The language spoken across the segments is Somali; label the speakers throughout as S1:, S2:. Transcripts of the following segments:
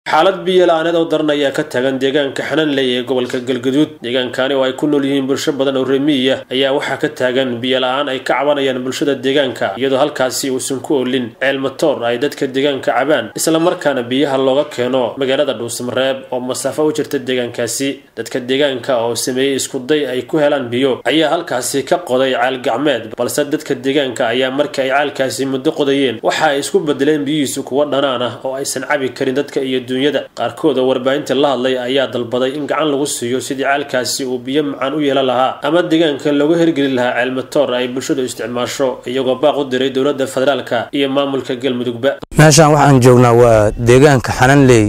S1: xaalad biyo la-aaneed oo daran ayaa ka taagan deegaanka xananley ee gobolka galgaduud deegaankani oo ay ku nool yihiin bulsho badan oo remiya ayaa waxaa ka taagan biyo la-aan ay ka cabanayaan bulshada deegaanka iyadoo halkaasi uusan ku olin ceel matoor ay dadka deegaanka cabaan islamarkaana biyaha looga keeno magaalada dhuusamareeb oo masaafo u jirta deegaankaasi dadka deegaanka oo sameeyey iskuday ay ku helaan biyo ayaa halkaasi ka qoday ceel gacmeed balse dadka deegaanka ayaa markii ay caalkaasi muddo qodayeen waxa ay isku bedeleen biyihiisu kuwa dhanaan ah oo aysan cabi karin dadka iyo duunyada qaarkood oo warbaahinta la hadlay ayaa dalbaday in gacan lagu siiyo sidii caalkaasi uu biyo macaan u yeelan lahaa ama deegaanka looga hirgeli lahaa ceel matoor ay bulshadu isticmaasho iyagoo baaq u diray dowladda federaalka iyo maamulka galmudugba
S2: meeshaan waxaan joognaa waa deegaanka xananley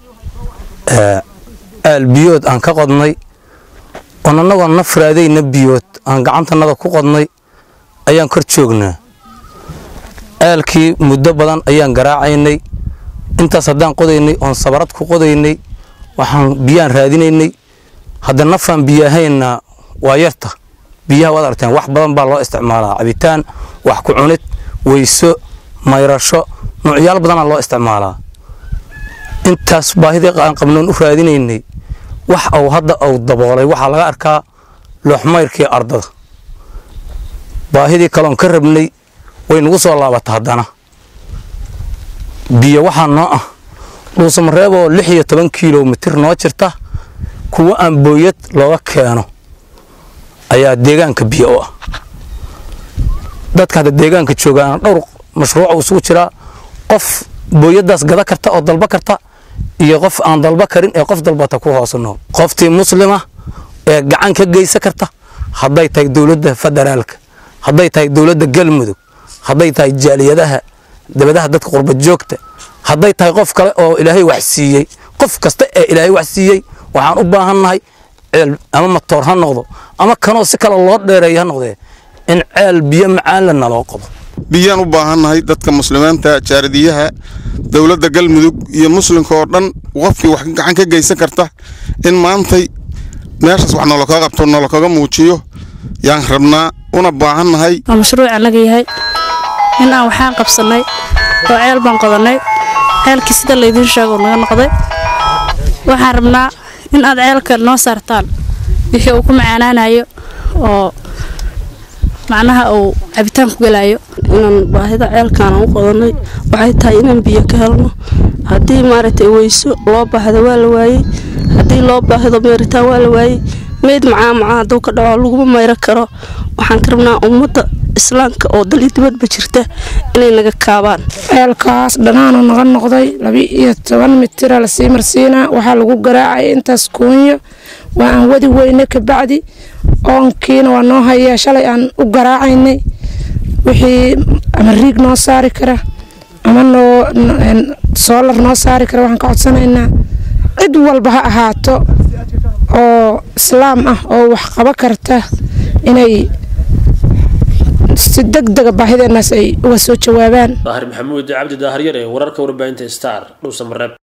S2: aal biyood aan ka qodnay oon annagoo nafraadayna biyood aan gacantanada ku qodnay ayaan kor joognaa aalkii muddo badan ayaan garaacaynay intaas haddaan qodaynay oon sabarad ku qodaynay waxaan biyaan raadinaynay hadda nafaan biyaahayna waa yarta biyaha waad arteen wax badan baa loo isticmaalaa cabitaan wax ku cunid weyso mayrasho nuucyaal badanaa loo isticmaalaa intaas baahidii aan qabnoon u raadinaynay wax uu hadda uu daboolay waxaa laga arkaa looxmayrkii ardada baahidii kaloon ka rabnay way nagu soo laabata haddana biyo waxaa noo ah dhuusamareeboo lix iyo toban kilomitir noo jirta kuwo aan booyad looga keeno ayaa deegaanka biyo u ah dadka hadda deegaanka joogaana dhowr mashruuca isugu jiraa qof booyadaas gada karta oo dalba karta iyo qof aan dalba karin ee qof dalbata ku hoos nool qoftii muslima ee gacan ka geysan karta hadday tahay dowladda federaalka hadday tahay dowladda galmudug hadday tahay jaaliyadaha dabadaha dadka qurba joogta hadday tahay qof kale oo ilaahay wax siiyey qof kasta ee ilaahay wax siiyey waxaan u baahannahay ceel ama matoor ha noqdo ama kanoo si kale loo dheereeya ha noqdee in ceel biyo macaanla naloo qodo
S3: biyaan u baahannahay dadka muslimiinta jaaradiyaha dowladda galmudug iyo muslimka oo dhan qofkii wax gacan ka geysan karta in maantay meeshaas wax nolokaga qabto nolokaga muujiyo yaan rabnaa una baahannahay
S4: waa mashruuc annaga yahay in aan waxaan qabsannay oo ceel baan qodannay ceelkii sida laydiin sheego naga noqday waxaan rabnaa in aad ceelka noo saartaan wixii uu ku macaanaanayo oo macnaha uu cabitaan ku gelaayo
S5: inaan baahida ceelkaan u qodannay waxay tahay inaan biyo ka helno haddii maaragtay weyso loo baahdo waa la waayey haddii loo baahdo meeritaan waa la waayey meyd macaa macaa hadduu ka dhaco laguma mayro karo waxaan ka rabnaa ummadda islaamka oo dal iyo dibadba jirta inay naga kaabaan
S6: ceelkaas dhanaanu naga noqday laba-iyo toban mitira lasii marsiinaa waxaa lagu garaacaya intaas kuunyo waa aan wadi weyne kabacdi oonkiina waa noo hayaa shalay aan u garaacaynay wixii ama riig noo saari kara ama noo soolar noo saari kara waxaan ka codsanaynaa cid walba ha ahaato oo islaam ah oo wax qaba karta inay si deg dega baahideenaas ay uga soo jawaabaan
S1: daahir maxamuud cabdi daahiryar ee wararka warbaahinta star dhuusamareeb